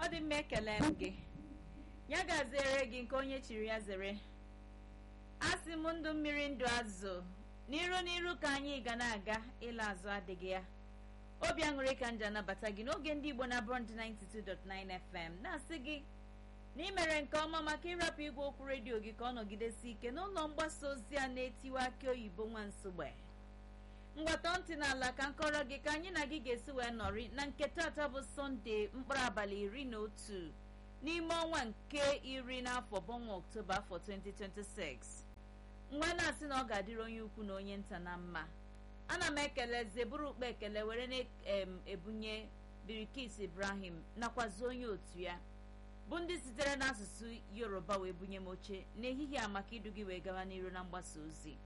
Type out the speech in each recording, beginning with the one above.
dị mma ekele m gị ya ga-azere gị nke onye chiri ya zere asị m ndụ mmiri ndụ azụ n'iru n'iru ka anyị ga na-aga ịla azụ adịghị ya obi aṅụrị ka nji anabata gị n'oge ndị igbo na brond 92.9 fm na-asị gị na ị mere nke ọma maka ịrapụ igwe okwu redio gị ka ọ nọgidesi ike n'ụlọ mgbasa ozi a na-etiwe akị oyibo nwa nsogbe mgbata ntị n'ala ka nkọrọ gị ka anyị na gị ga-esi wee nọrị na nke tata bụ sọnde mkpụrụ abalị iri na otu n'ime ọnwa nke iri n'afọ bọnwa oktoba afọ 2026 nwa na-asị na ọ ga-adịrị onye ukwu na onye nta na mma ana m ekele zeburu ukpe ekele were na-ebunye birikis ibrahim nakwazi onye otu ya bụ ndị sitere n'asụsụ yoruba wee bunye m oche n'ehihie a maka idu gị wee gawa n'iru na mgbasa ozi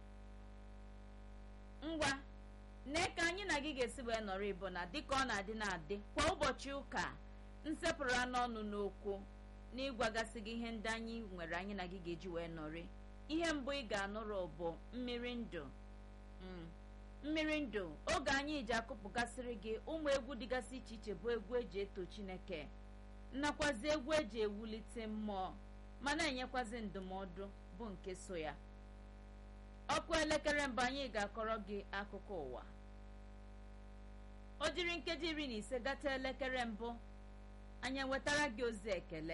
ngwa nne ka anyị na gị ga-esi wee nọrọ ịbụ na dịka ọ na-adị na-adị kwa ụbọchị ụka nsepụrụ anụ ọnụ n'okwu na ịgwagasị gị ihe ndị anyị nwere anyị na gị ga-eji wee nọrị ihe mbụ ị ga-anụrụ bụ mmiri ndụ mmiri ndụ oge anyị ji akụpụgasịrị gị ụmụ egwu dịgasị iche iche bụ egwu eji eto chineke nakwazi egwu eji ewulite mmụọ ma na-enyekwazi ndụmọdụ bụ nke so ya ọkụ elekere mbụ anyị ga-akọrọ gị akụkọ ụwa o jiri nkeji iri na ise gata elekere mbụ anyị ewetara gị ozi ekele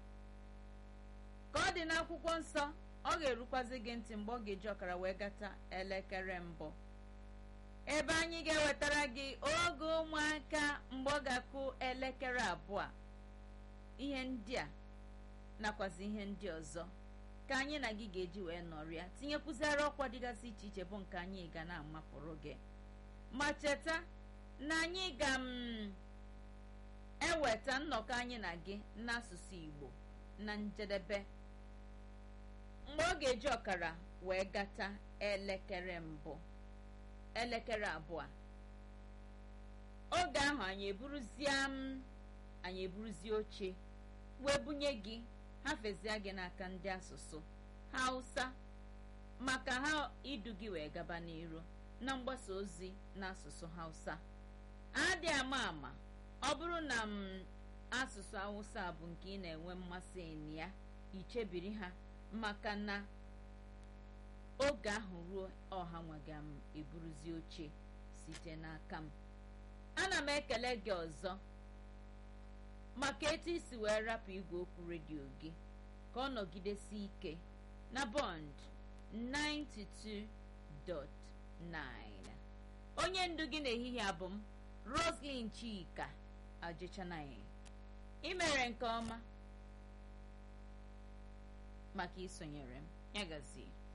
ka ọ dị n'akwụkwọ nsọ ọ ga-erukwazi gị ntị mgbe ọ ga-eji ọkara wee gata elekere mbụ ebe anyị ga-ewetara gị oge ụmụaka mgbe ọ ga-akụ elekere abụọ ihe ndị a nakwazi ihe ndị ọzọ ka anyị na gị ga-eji wee nọrịa tinyekwuziri ọkwa dịgasị iche iche bụ nke anyị ga na-amapụrụ gị ma cheta na anyị ga m eweta nnọkọ anyị na gị n'asụsụ Igbo na njedebe mgbe ọ ga-eji ọkara wee gata elekere mbụ elekere abụọ oge ahụ anyị eburuzie m anyị eburuzie oche wee bunye gị hafezie gị n'aka ndị asụsụ hausa maka ha idu gị wee gaba n'iru na mgbasa ozi n'asụsụ hausa adị ama ama ọ bụrụ na m asụsụ hausa bụ nke ị na-enwe mmasị na ya ichebiri ha maka na oge ahụ ruo ọha nwaga m eburuzi oche site n'aka m ana m ekele gị ọzọ maka etu isi wee rapụ igwe okwu redio gị ka ọ nọgidesi ike na bond 92.9 onye ndu gị n'ehihie abụ m roslyn chika ajịchanaghị imere nke ọma maka isonyere m ya gazie